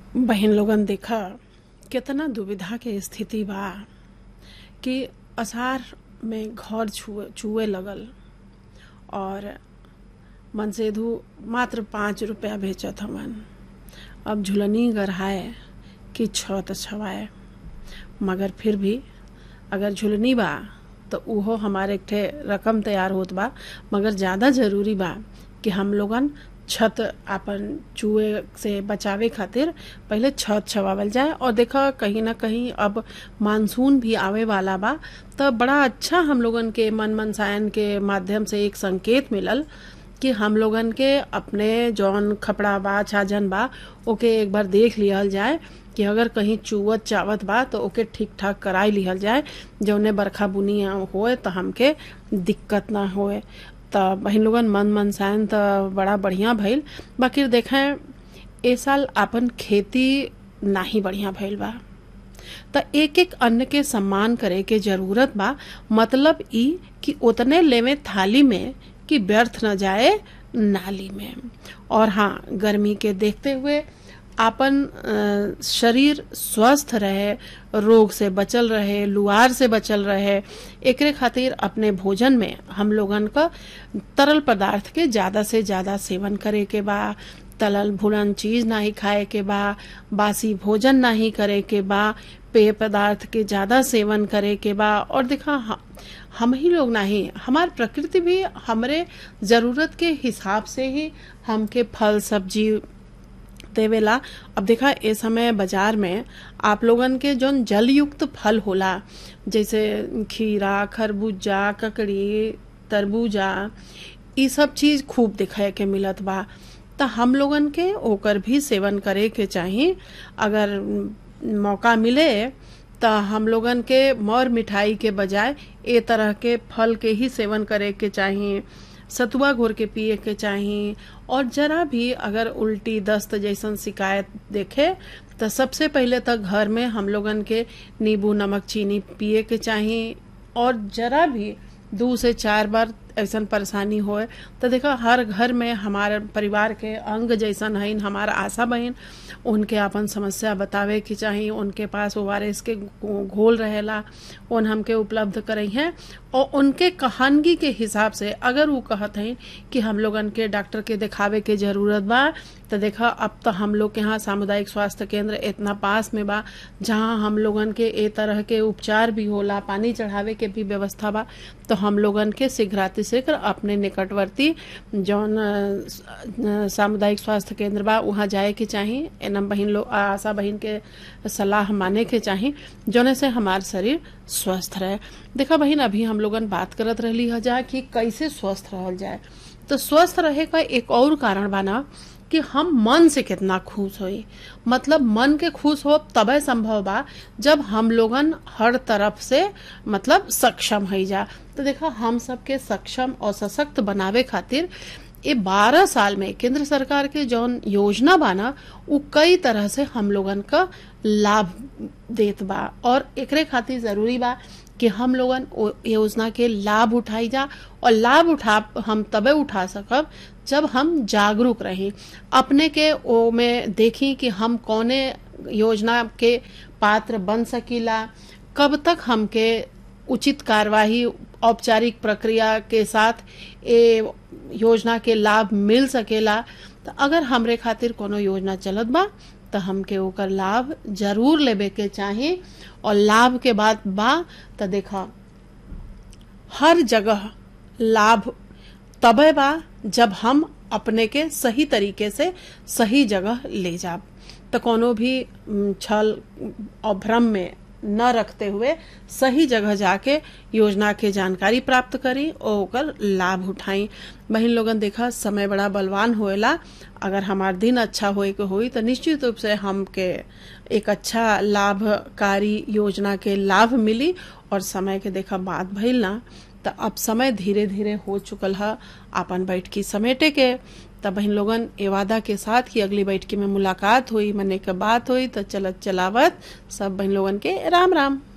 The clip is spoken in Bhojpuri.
बहन लोगन देखा केतना दुविधा के स्थिति बा कि असार में घर छुए चुए लगल और मनसेधु मात्र पाँच रुपया बेचत हवन अब झुलनी गढ़ाए कि छत छवाए मगर फिर भी अगर झुलनी बा तो उहो हमारे एक ठे रकम तैयार होत बा मगर ज़्यादा जरूरी बा कि हम लोगन छत अपन चूहे से बचावे खातिर पहले छत छवावल जाए और देखा कहीं ना कहीं अब मानसून भी आवे वाला बा तो बड़ा अच्छा हम लोगन के मन मनसायन के माध्यम से एक संकेत मिलल कि हम लोगन के अपने जौन खपड़ा बा छाजन बा ओके एक बार देख लिहल जाए कि अगर कहीं चुवत चावत बा तो ओके ठीक ठाक कराई लिहल जाए जौने बरखा बुनी होए तो हमके दिक्कत ना होए तो बहन लोगन मन मनसायन तो बड़ा बढ़िया भइल बाकी देखें ए साल आपन खेती नाही बढ़िया भइल बा त एक एक अन्न के सम्मान करे के जरूरत बा मतलब ई कि उतने लेवे थाली में कि व्यर्थ न जाए नाली में और हाँ गर्मी के देखते हुए आपन शरीर स्वस्थ रहे रोग से बचल रहे लुआर से बचल रहे एकरे खातिर अपने भोजन में हम लोगन का तरल पदार्थ के ज्यादा से ज्यादा सेवन करे के बा तलल भुनन चीज नहीं खाए के बा बासी भोजन नहीं करे के बा पेय पदार्थ के ज्यादा सेवन करे के बा और देखा हम ही लोग नहीं हमार प्रकृति भी हमरे जरूरत के हिसाब से ही हमके फल सब्जी देवेला अब देखा ए समय बाजार में आप लोगन के जौन जल युक्त फल होला जैसे खीरा खरबूजा ककड़ी तरबूजा ई सब चीज खूब दिखाए के मिलत बा त हम लोगन के ओकर भी सेवन करे के चाही अगर मौका मिले त हम लोगन के मौर मिठाई के बजाय ए तरह के फल के ही सेवन करे के चाही सतुआ घोर के पिए के चाही और जरा भी अगर उल्टी दस्त जैसन शिकायत देखे तो सबसे पहले तक घर में हम लोगन के नींबू नमक चीनी पिए के चाही और जरा भी दो से चार बार ऐसा परेशानी होए तो देखा हर घर में हमारे परिवार के अंग जैसन है हमारा आशा बहन उनके अपन समस्या बतावे की चाहिए उनके पास ओ आर एस के घोल रहेला उन हमके उपलब्ध करई हैं और उनके कहानगी के हिसाब से अगर वो कहत हैं कि हम लोगन के डॉक्टर के दिखावे के जरूरत बा तो देखा अब तो हम लोग के यहाँ सामुदायिक स्वास्थ्य केंद्र इतना पास में बा जहाँ हम लोगन के ए तरह के उपचार भी होला पानी चढ़ावे के भी व्यवस्था बा तो हम लोगन के शीघ्राति शीघ्र अपने निकटवर्ती जौन सामुदायिक स्वास्थ्य केंद्र बा वहाँ जाए के चाही एनम बहन लोग आशा बहन के सलाह माने के चाही जौने से हमार शरीर स्वस्थ रहे देखा बहन अभी हम लोगन बात करत रहली हजा कि कैसे स्वस्थ रहल जाए तो स्वस्थ रहे का एक और कारण बाना कि हम मन से कितना खुश होई मतलब मन के खुश हो तबे संभव बा जब हम लोगन हर तरफ से मतलब सक्षम है जा तो देखा हम सबके सक्षम और सशक्त बनावे खातिर ये बारह साल में केंद्र सरकार के जौन योजना बाना वो कई तरह से हम लोगन का लाभ देत बा और एकरे खातिर जरूरी बा कि हम लोगन योजना के लाभ उठाई जा और लाभ उठा हम तबे उठा सकब जब हम जागरूक रहें अपने के ओ में देखी कि हम कौने योजना के पात्र बन सकीला कब तक हमके उचित कार्यवाही औपचारिक प्रक्रिया के साथ ए योजना के लाभ मिल सकेला तो अगर हमरे खातिर कोनो योजना चलत बा तो हमके ओकर लाभ जरूर लेबे के चाही और लाभ के बाद बा तो देखा हर जगह लाभ तबे बा जब हम अपने के सही तरीके से सही जगह ले जाब तो कोनो भी छल और भ्रम में न रखते हुए सही जगह जाके योजना के जानकारी प्राप्त करी और ओकर लाभ उठाई बहन लोगन देखा समय बड़ा बलवान होएला अगर हमार दिन अच्छा होए के होई तो निश्चित रूप से हमके एक अच्छा लाभकारी योजना के लाभ मिली और समय के देखा बात भइल ना तो अब समय धीरे धीरे हो चुकल है अपन बैठकी समेटे के तब बहन लोगन ए वादा के साथ कि अगली बैठकी में मुलाकात हुई मने के बात हुई तो चलत चलावत सब बहन लोगन के राम राम